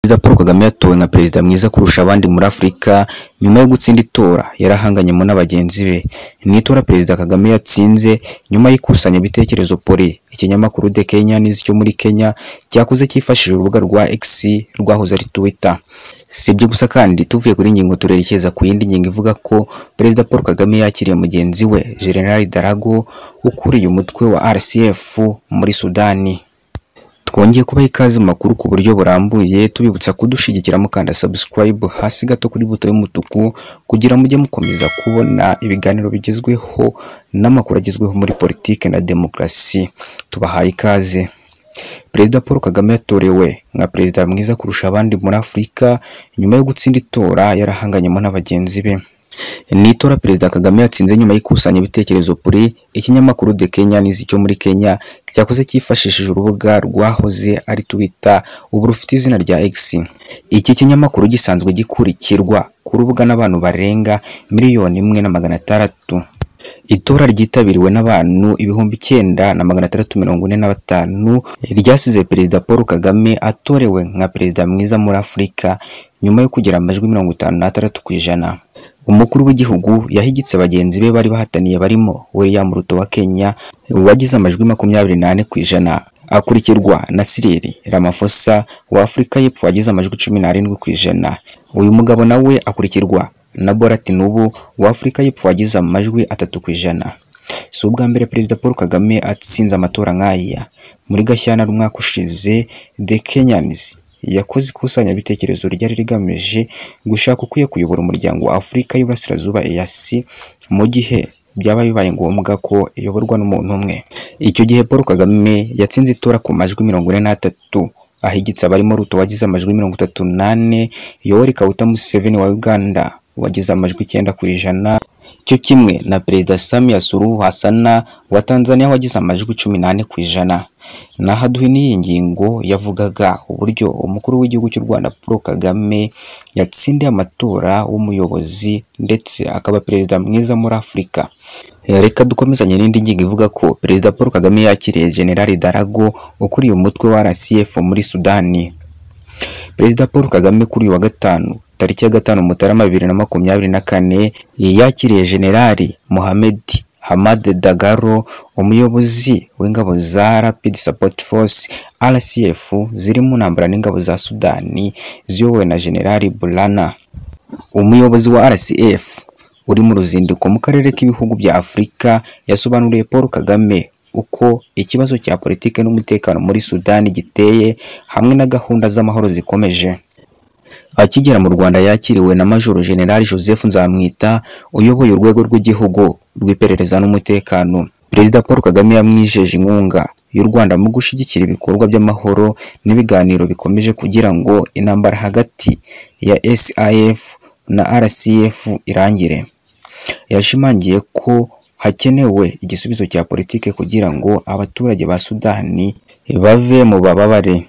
Perezida Paul Kagame yatowe nka perezida mwiza kurusha abandi muri Afurika nyuma yo gutsinda itora yari ahanganyemo na bagenzi be. Mu itora Perezida Kagame yatsinze nyuma y'ikusanyabitekerezo Pole, ikinyamakuru The Kenyan cyo muri Kenya cyakuze cyifashishije urubuga rwa X rwahoze ari Twitter. Si ibyo gusa kandi tuvuye kuri iyi ngingo turerekeza ku yindi ngingo ivuga ko Perezida Paul Kagame yakiriye mugenzi we General Darago ukuriye umutwe wa RCF muri Sudani. Twongeye kubaha ikaze mu makuru ku buryo burambuye tubibutsa kudushigikira mukanda subscribe hasi gato kuri buto y'umutuku kugira mujye mukomeza kubona ibiganiro bigezweho n'amakuru agezweho muri politiki na demokarasi. Tubahaye ikaze. Perezida Paul Kagame yatorewe nka perezida mwiza kurusha abandi muri Afurika nyuma yo gutsinda itora yarahanganyemo na bagenzi be. Ni itora Perezida Kagame yatsinze nyuma y'ikusanya ibitekerezo PURI, ikinyamakuru The Kenyan cyo muri Kenya cyakoze cyifashishije urubuga rwahoze ari Twitter ubu rufite izina rya X. Iki kinyamakuru gisanzwe gikurikirwa ku rubuga n'abantu barenga miliyoni imwe na magana atandatu. Itora ryitabiriwe n'abantu ibihumbi icyenda na magana atandatu mirongo ine na batanu ryasize Perezida Paul Kagame atorewe nka perezida mwiza muri Afurika nyuma yo kugira amajwi mirongo itanu n'atandatu ku ijana. Umukuru w'igihugu yahigitse bagenzi be bari bahataniye barimo William Ruto wa Kenya wagize amajwi makumyabiri n'ane ku ijana akurikirwa na Cyril Ramaphosa wa Afurika y'Epfo wagize amajwi cumi n'arindwi ku ijana. Uyu mugabo nawe akurikirwa na Bola Tinubu wa Afurika y'Epfo wagize amajwi atatu ku ijana. Si ubwa mbere Perezida Paul Kagame atsinze amatora nk'aya. Muri Gashyantare umwaka ushize The Kenyans yakoze ikusanyabitekerezo ryari rigamije gushaka ukwiye kuyobora umuryango wa Afurika y'Iburasirazuba EAC mu gihe byaba bibaye ngombwa ko iyoborwa n'umuntu umwe. Icyo gihe Paul Kagame yatsinze itora ku majwi mirongo ine n'atatu ahigitse abarimo Ruto wagize amajwi mirongo itatu n'ane, Yoweri Kaguta Museveni wa Uganda wagize amajwi icyenda ku ijana cyo kimwe na Perezida Samia Suluhu Hasana wa Tanzania wagize amajwi cumi n'ane ku ijana. Naho n'iyi ngingo yavugaga uburyo umukuru w'igihugu cy'u Rwanda Paul Kagame yatsindiye amatora w'umuyobozi ndetse akaba perezida mwiza muri Afurika. Reka dukomezanye n'indi ngingo ivuga ko Perezida Paul Kagame yakiriye General Darago ukuriye umutwe wa RCF muri Sudani. Perezida Paul Kagame kuri uyu wa gatanu tariki ya gatanu Mutarama bibiri na makumyabiri na kane yakiriye General Mohamed Hamad Dagalo umuyobozi w'ingabo za Rapid Support Force RCF ziri mu ntambara n'ingabo za Sudani ziyobowe na General Burana umuyobozi wa RCF uri mu ruzinduko mu karere k'ibihugu bya Afurika yasobanuriye Paul Kagame uko ikibazo cya politiki n'umutekano muri Sudani giteye hamwe na gahunda z'amahoro zikomeje Akigera mu Rwanda yakiriwe na Majoro General Joseph Nzamwita uyoboye urwego rw'igihugu rw'iperereza n'umutekano. Perezida Paul Kagame yamwijeje inkunga y'u Rwanda mu gushyigikira ibikorwa by'amahoro n'ibiganiro bikomeje kugira ngo intambara hagati ya SAF na RCF irangire. Yashimangiye ko hakenewe igisubizo cya politiki kugira ngo abaturage ba Sudani bave mu bababare.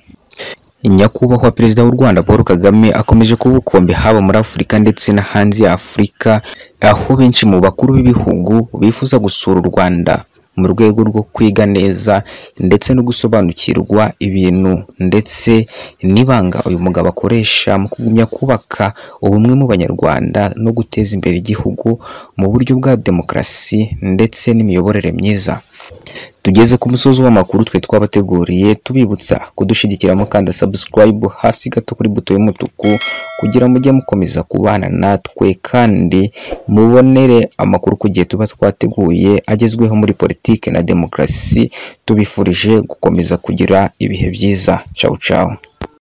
Nyakubahwa Perezida w'u Rwanda Paul Kagame akomeje kuba ubukombe haba muri Afurika ndetse no hanze ya Afurika aho benshi mu bakuru b'ibihugu bifuza gusura u Rwanda mu rwego rwo kwiga neza ndetse no gusobanukirwa ibintu ndetse n'ibanga uyu mugabo akoresha mu kugumya kubaka ubumwe mu Banyarwanda no guteza imbere igihugu mu buryo bwa demokarasi ndetse n'imiyoborere myiza. Tugeze ku musozi w'amakuru twe twabateguriye tubibutsa kudushigikiramo kandi subscribe hasi gato kuri buto y'umutuku kugira mujye mukomeza kubana natwe kandi mubonere amakuru ku gihe tuba twateguye agezweho muri politiki na demokarasi tubifurije gukomeza kugira ibihe byiza. Ciao ciao.